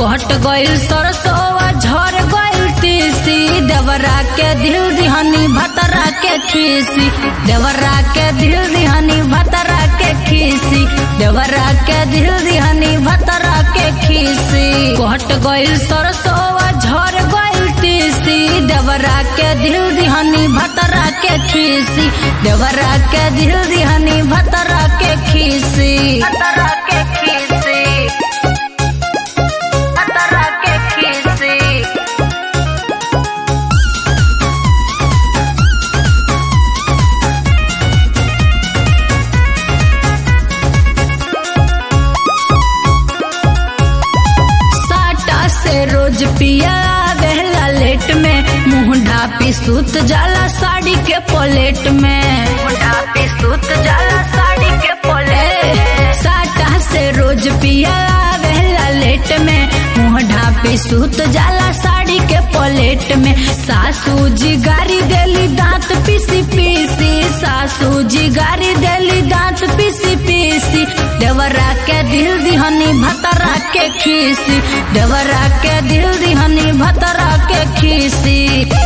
कट गइल सरसोआ झर गइल तीसी देवरा के दिल दिहनी भतरा के खीसी देवरा के दिल दिहनी भतरा के खीसी देवरा के दिल दिहनी भतरा के खीसी कट गइल सरसोआ झर गइल तीसी देवरा के दिल दिहनी भतरा के खीसी देवरा के दिल दिहनी भतरा के खीसी भतरा के खीसी भतरा के खीसी साटा से रोज पिया गहला लेट में मुंह ढापी सूत जाला साड़ी के पोलेट में मुंह ढापी सूत जाला साड़ी के पोलेट साटा से रोज पिया गहला लेट में मुंह ढापी सूत जाला साड़ी के पोलेट में सासू जी गारी देली दांत पीसी पीसी सासू जी गारी देली दांत पीसी पीसी देवरा के दिल दिहनी भतरा के खीसी देवरा के दिल दिहनी भतरा के खीसी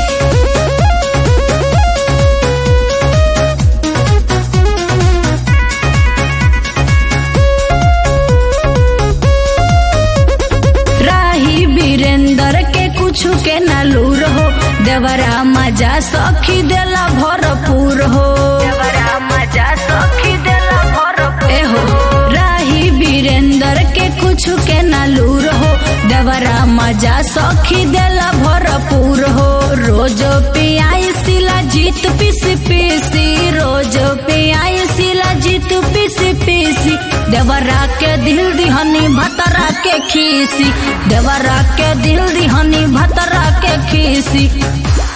राही वीरेंद्र के कुछ के नलूर हो देवरा मजा सखी देला भरपूर हो देवरा मजा सखी देला भरपूर ए हो राही वीरेंद्र के कुछ के नलूर हो देवरा मजा सखी देला भरपूर हो रोज पियाई सिला जीत पीस पीसी रोज पियाई सिला जीत पीस पीसी देवरा के दिल दिहनी भतरा के खीसी देवरा के दिल दिहनी भतरा के खीसी